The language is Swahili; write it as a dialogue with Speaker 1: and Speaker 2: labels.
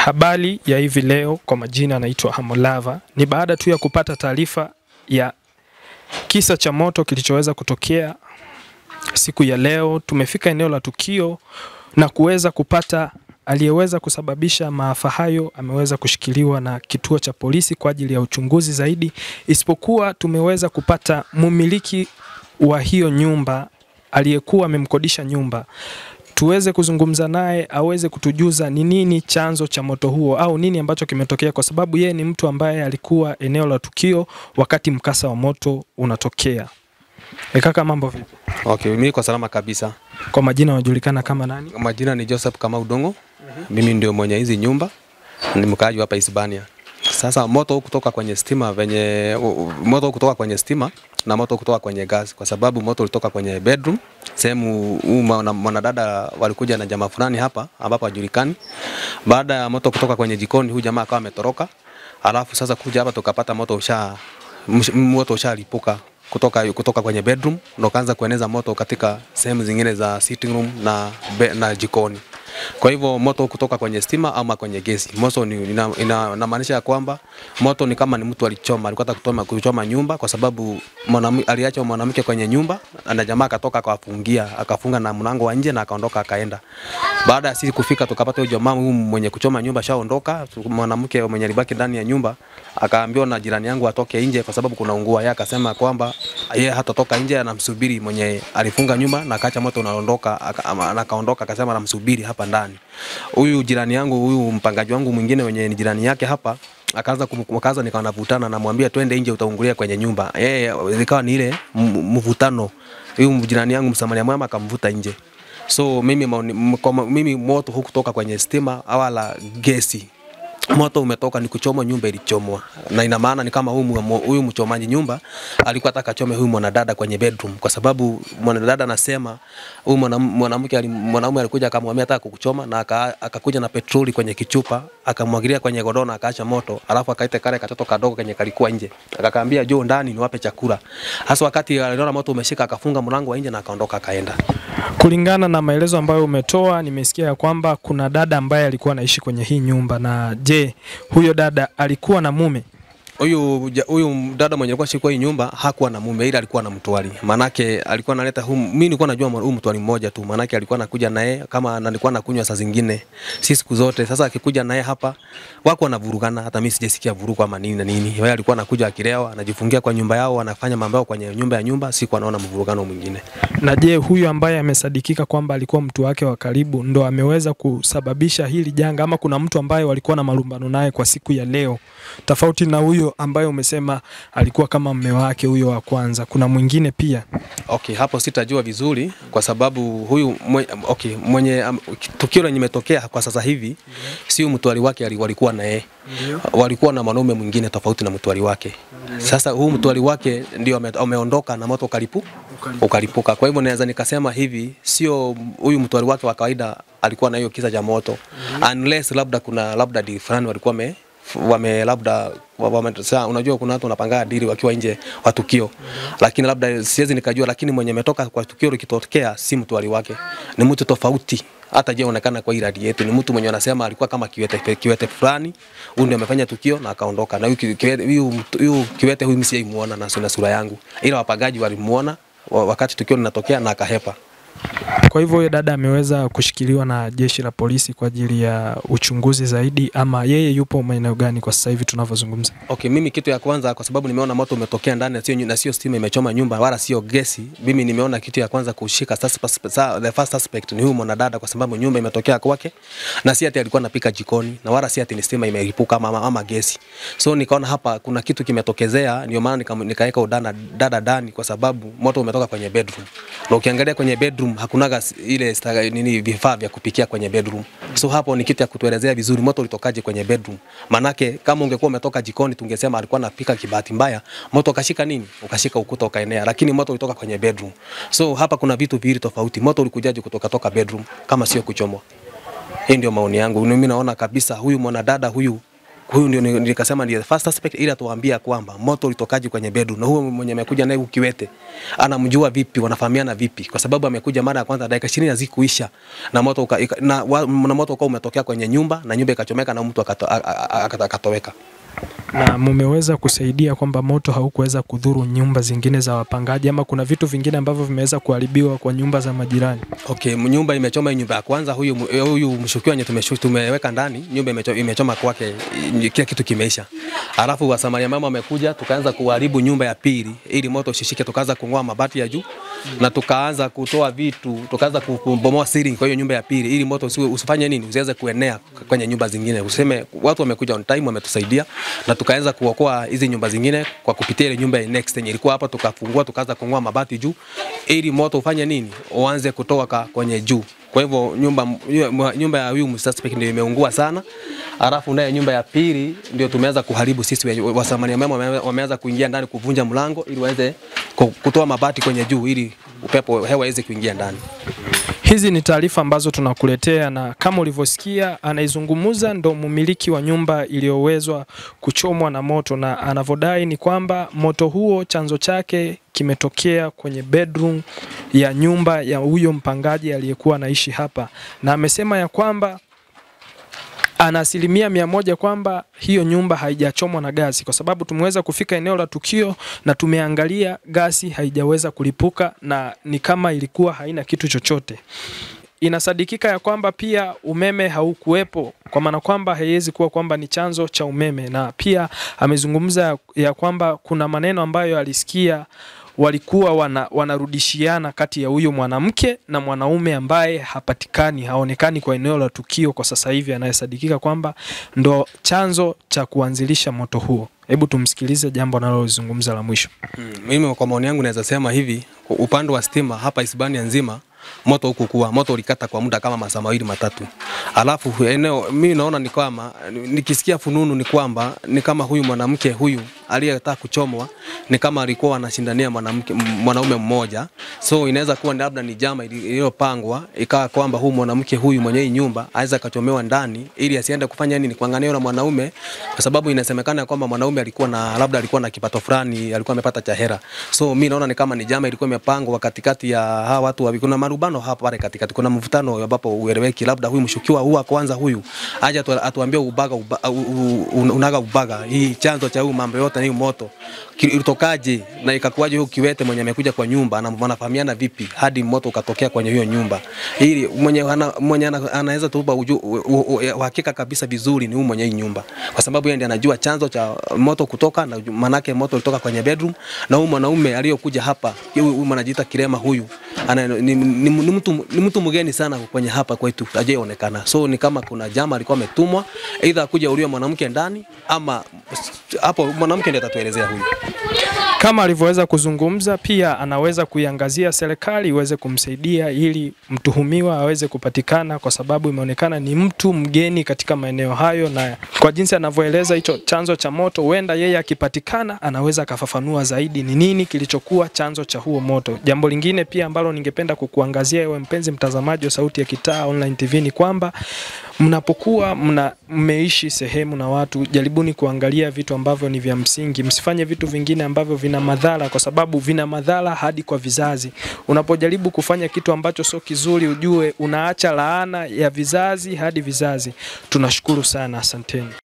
Speaker 1: Habari ya hivi leo, kwa majina anaitwa Hamolava. Ni baada tu ya kupata taarifa ya kisa cha moto kilichoweza kutokea siku ya leo. Tumefika eneo la tukio na kuweza kupata aliyeweza kusababisha maafa hayo ameweza kushikiliwa na kituo cha polisi kwa ajili ya uchunguzi zaidi, isipokuwa tumeweza kupata mumiliki wa hiyo nyumba aliyekuwa amemkodisha nyumba tuweze kuzungumza naye aweze kutujuza ni nini chanzo cha moto huo au nini ambacho kimetokea, kwa sababu yeye ni mtu ambaye alikuwa eneo la tukio wakati mkasa wa moto unatokea. E kaka, mambo vipi?
Speaker 2: Okay, mimi kwa salama kabisa.
Speaker 1: Kwa majina unajulikana kama nani?
Speaker 2: Majina ni Joseph Kamau Dongo. Mimi ndio mwenye hizi nyumba, ni mkaaji hapa Hispania. Sasa moto huu kutoka kwenye stima venye moto huu kutoka kwenye stima na moto kutoka kwenye gas, kwa sababu moto ulitoka kwenye bedroom sehemu. Huu mwana- mwanadada walikuja na jamaa fulani hapa ambapo hajulikani. Baada ya moto kutoka kwenye jikoni, huyu jamaa akawa ametoroka, alafu sasa kuja hapa tukapata moto usha msh- moto ushalipuka kutoka, kutoka kwenye bedroom ndo kaanza kueneza moto katika sehemu zingine za sitting room na, be, na jikoni. Kwa hivyo moto kutoka kwenye stima ama kwenye gesi. Moto ni ina, ina, inamaanisha ya kwamba moto ni kama ni mtu alichoma, alikuwa anataka kuchoma, kuchoma nyumba kwa sababu mwanamke aliacha mwanamke kwenye nyumba na jamaa akatoka akawafungia, akafunga na mlango wa nje na akaondoka akaenda. Baada ya sisi kufika tukapata huyo jamaa huyu mwenye kuchoma nyumba shaondoka, mwanamke mwenye alibaki ndani ya nyumba akaambiwa na jirani yangu atoke nje kwa sababu kuna ungua. Yeye akasema kwamba yeye hatatoka nje, anamsubiri mwenye alifunga nyumba na akaacha moto unaondoka, aka- ama- na akaondoka akasema anamsubiri hapa ndani. Huyu jirani yangu, huyu mpangaji wangu mwingine mwenye ni jirani yake hapa akaanza kum- akaanza nikawa navutana, namwambia twende nje, utaungulia kwenye nyumba. Yeye ikawa ni ile m- mvutano. Huyu jirani yangu msamaria mwema akamvuta nje. So mimi, maoni- m- kwa ma- mimi moto hukutoka kwenye stima wala gesi moto umetoka ni kuchomwa, nyumba ilichomwa, na ina maana ni kama huyu mu- huyu mchomaji nyumba alikuwa ataka achome huyu mwanadada kwenye bedroom, kwa sababu mwanadada anasema huyu mwanam- mwanamke ali- mwanaume alikuja akamwambia ataka kukuchoma, na aka- akakuja na petroli kwenye kichupa akamwagilia kwenye godoro na akaacha moto, alafu akaita kale katoto kadogo kenye kalikuwa nje, akakaambia jo ndani niwape chakula. Hasa wakati aliona moto umeshika, akafunga mlango wa nje na akaondoka akaenda.
Speaker 1: Kulingana na maelezo ambayo umetoa, nimesikia ya kwamba kuna dada ambaye alikuwa anaishi kwenye hii nyumba. Na je, huyo dada alikuwa na mume?
Speaker 2: Huyu ja- huyu dada mwenye alikuwa shikwa hii nyumba hakuwa na mume, ila alikuwa na mtwali. Manake alikuwa analeta huu, mimi nilikuwa najua huyu mtwali mmoja tu, manake alikuwa anakuja naye kama na nilikuwa nakunywa saa zingine, si siku zote. Sasa akikuja naye hapa wako wanavurugana, hata mimi sijasikia vurugu ama nini na nini. Yeye alikuwa anakuja akilewa, anajifungia kwa nyumba yao, anafanya mambo yao kwenye nyumba ya nyumba, siku anaona mvurugano mwingine.
Speaker 1: Na je, huyu ambaye amesadikika kwamba alikuwa mtu wake wa karibu ndo ameweza kusababisha hili janga, ama kuna mtu ambaye walikuwa na malumbano naye kwa siku ya leo, tofauti na huyo ambaye umesema alikuwa kama mme wake huyo wa kwanza? Kuna mwingine pia?
Speaker 2: Okay, hapo sitajua vizuri kwa sababu huyu mwe, okay, mwenye um, tukio lenye limetokea kwa sasa hivi sio mtwali wake ali- walikuwa na yeye. Walikuwa na mwanaume mwingine tofauti na mtwali wake. Sasa huu mtwali wake ndio ame- ameondoka na moto ukalipu ukalipuka. Kwa hivyo naweza nikasema hivi sio huyu mtwali wake wa kawaida alikuwa na hiyo kisa cha moto. Unless labda kuna labda di fulani walikuwa wame wame labda wa- wame, saa, unajua kuna watu wanapanga dili wakiwa nje wa tukio, lakini labda siwezi nikajua, lakini mwenye ametoka kwa tukio likitokea si mtu wake, ni mtu tofauti. Hata je onekana kwa hii radi yetu ni mtu mwenye anasema alikuwa kama kiwete, kiwete fulani, huyu ndio amefanya tukio na akaondoka. Na huyu ki- kiwete huyu mtu- huyu kiwete huyu mimi sijaimuona na sina sura yangu, ila wapagaji walimuona wa- wakati tukio linatokea na akahepa.
Speaker 1: Kwa hivyo huyo dada ameweza kushikiliwa na jeshi la polisi kwa ajili ya uchunguzi zaidi, ama yeye yupo maeneo gani kwa sasa hivi tunavyozungumza?
Speaker 2: Okay, mimi kitu ya kwanza kwa sababu nimeona moto umetokea ndani na sio nyu- na sio stima imechoma nyumba wala sio gesi. Mimi nimeona kitu ya kwanza kushika suspect, sa- the first suspect ni huyu mwanadada kwa sababu nyumba imetokea kwake na si ati alikuwa anapika jikoni na wala si ati ni stima imelipuka ama, ama gesi. So nikaona hapa kuna kitu kimetokezea, ndio maana nika- nikaweka udana dada ndani kwa sababu moto umetoka kwenye bedroom. Na ukiangalia kwenye bedroom hakunaga s- ile sta- nini vifaa vya kupikia kwenye bedroom. So hapo ni kitu ya kutuelezea vizuri moto ulitokaje kwenye bedroom. Manake kama ungekuwa umetoka jikoni tungesema alikuwa anapika kibahati mbaya, moto ukashika nini? Ukashika ukuta ukaenea, lakini moto ulitoka kwenye bedroom. So hapa kuna vitu viwili tofauti. Moto ulikujaje kutoka toka bedroom kama sio kuchomwa? Hii ndio maoni yangu. Mimi naona kabisa huyu mwanadada huyu huyu ndio ni- nikasema ndio first suspect, ili atuambia kwamba moto ulitokaje kwenye bedroom, na huyo mwenye amekuja naye ukiwete anamjua vipi, wanafahamiana vipi, kwa sababu amekuja mara ya kwanza dakika 20 hazikuisha na moto uka, ika, na, wa, na moto ukawa umetokea kwenye nyumba na nyumba ikachomeka na mtu akato- a- a- a- akata- akatoweka.
Speaker 1: Na mumeweza kusaidia kwamba moto haukuweza kudhuru nyumba zingine za wapangaji, ama kuna vitu vingine ambavyo vimeweza kuharibiwa kwa nyumba za majirani?
Speaker 2: Okay, nyumba imechoma hii nyumba ya kwanza, huyu huyu mshukiwa wenye tumeshu- tumeweka ndani, nyumba imechoma, imechoma kwake, i- kila kitu kimeisha. Alafu wasamaria mama wamekuja, tukaanza kuharibu nyumba ya pili ili moto usishike, tukaanza kung'oa mabati ya juu na tukaanza kutoa vitu, tukaanza kubomoa ceiling kwa hiyo nyumba ya pili ili moto usiwe, usifanye nini, usiweze kuenea kwenye nyumba zingine. Useme watu wamekuja on time, wametusaidia na tukaanza kuokoa hizi nyumba zingine kwa kupitia ile nyumba ya next yenye ilikuwa hapa, tukafungua tukaanza kung'oa mabati juu ili moto ufanye nini, uanze kutoka kwenye juu. Kwa hivyo nyumba nyumba ya huyu suspect ndio imeungua sana, alafu naye nyumba ya pili ndio tumeanza kuharibu sisi wenye- wasamaria mema wame- wameanza kuingia ndani kuvunja mlango ili waweze ku- kutoa mabati kwenye juu ili upepo hewa iweze kuingia ndani.
Speaker 1: Hizi ni taarifa ambazo tunakuletea, na kama ulivyosikia, anaizungumza ndo mumiliki wa nyumba iliyowezwa kuchomwa na moto, na anavyodai ni kwamba moto huo chanzo chake kimetokea kwenye bedroom ya nyumba ya huyo mpangaji aliyekuwa anaishi hapa, na amesema ya kwamba ana asilimia mia moja kwamba hiyo nyumba haijachomwa na gasi, kwa sababu tumeweza kufika eneo la tukio na tumeangalia gasi haijaweza kulipuka na ni kama ilikuwa haina kitu chochote. Inasadikika ya kwamba pia umeme haukuwepo, kwa maana kwamba haiwezi kuwa kwamba ni chanzo cha umeme, na pia amezungumza ya- ya kwamba kuna maneno ambayo alisikia walikuwa wana, wanarudishiana kati ya huyo mwanamke na mwanaume ambaye hapatikani haonekani kwa eneo la tukio kwa sasa hivi, anayesadikika kwamba ndo chanzo cha kuanzilisha moto huo. Hebu tumsikilize jambo analozungumza la mwisho.
Speaker 2: Mm, mimi kwa maoni yangu naweza sema hivi, kwa upande wa stima hapa Hispania nzima moto huku kuwa moto ulikata kwa muda kama masaa mawili matatu, alafu eneo mimi naona ni kwamba nikisikia fununu ni kwamba ni kama huyu mwanamke huyu aliyetaka kuchomwa ni kama alikuwa anashindania mwanamke m- mwanaume mmoja, so inaweza kuwa labda ni jama ili- iliyopangwa ikawa kwamba huyu mwanamke huyu mwenye hii nyumba aweza akachomewa ndani ili asiende kufanya nini, kuangania na mwanaume, kwa sababu inasemekana kwamba mwanaume alikuwa na labda alikuwa na kipato fulani, alikuwa amepata cha hera. So mimi naona ni kama ni jama ilikuwa imepangwa katikati ya hawa watu wawili. Kuna marubano hapa pale katikati, kuna mvutano ambapo ueleweki, labda huyu mshukiwa huwa kwanza huyu aje atu, atuambie ubaga uba, u, u, u, unaga ubaga hii chanzo cha huyu mambo yote na hii moto Ki- ilitokaje na ikakuwaje huyu kiwete mwenye amekuja kwa nyumba ana- wanafahamiana vipi hadi moto ukatokea kwenye hiyo nyumba ili mwenye ana, mwenye ana, anaweza tupa uju- u- u- u- uhakika kabisa vizuri ni huyu mwenye hii nyumba kwa sababu yeye ndiye anajua chanzo cha moto kutoka na uju- manake moto ulitoka kwenye bedroom na huyu mwanaume aliyokuja hapa huyu huyu anajiita Kirema huyu ana, ni, ni, ni, mtu, ni mtu mgeni sana kwenye hapa kwetu hajaonekana so ni kama kuna jama alikuwa ametumwa aidha akuja uliwa mwanamke ndani ama hapo mwanamke ndiye atatuelezea huyu
Speaker 1: Kama alivyoweza kuzungumza, pia anaweza kuiangazia serikali iweze kumsaidia ili mtuhumiwa aweze kupatikana, kwa sababu imeonekana ni mtu mgeni katika maeneo hayo, na kwa jinsi anavyoeleza hicho chanzo cha moto, huenda yeye akipatikana anaweza akafafanua zaidi ni nini kilichokuwa chanzo cha huo moto. Jambo lingine pia ambalo ningependa kukuangazia ewe mpenzi mtazamaji wa Sauti ya Kitaa Online TV ni kwamba mnapokuwa mna mmeishi sehemu na watu, jaribuni kuangalia vitu ambavyo ni vya msingi. Msifanye vitu vingine ambavyo vina madhara, kwa sababu vina madhara hadi kwa vizazi. Unapojaribu kufanya kitu ambacho sio kizuri, ujue unaacha laana ya vizazi hadi vizazi. Tunashukuru sana, asanteni.